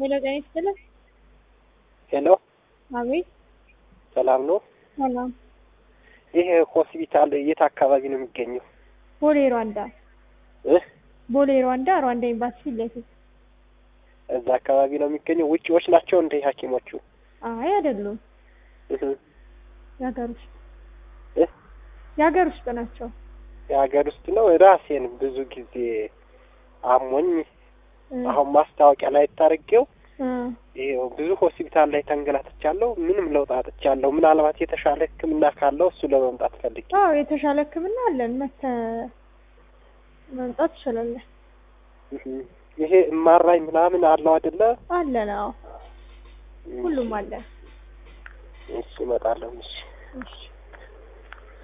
ሄሎ ጤና ይስጥልኝ። ሄሎ አቤት ሰላም ነው? ሰላም። ይህ ሆስፒታል የት አካባቢ ነው የሚገኘው? ቦሌ ሯንዳ እ ቦሌ ሯንዳ ሯንዳ ኤምባሲ ፊት ለፊት። እዛ አካባቢ ነው የሚገኘው። ውጪዎች ናቸው እንደ ሐኪሞቹ? አይ አይደሉም፣ እህ የሀገር ውስጥ እ የሀገር ውስጥ ናቸው። የሀገር ውስጥ ነው። ራሴን ብዙ ጊዜ አሞኝ እ አሁን ማስታወቂያ ላይ ታርጌው እ ይኸው ብዙ ሆስፒታል ላይ ተንገላትቻለሁ። ምንም ለውጥ አጥቻለሁ። ምናልባት የተሻለ ሕክምና ካለው እሱ ለመምጣት ፈልጌ አዎ የተሻለ ሕክምና አለን። መተ መምጣት ትችላለን። እህ ይሄ እማራኝ ምናምን አለው አይደለ? አለን። አዎ ሁሉም አለን። እሺ እመጣለሁ። እሺ እሺ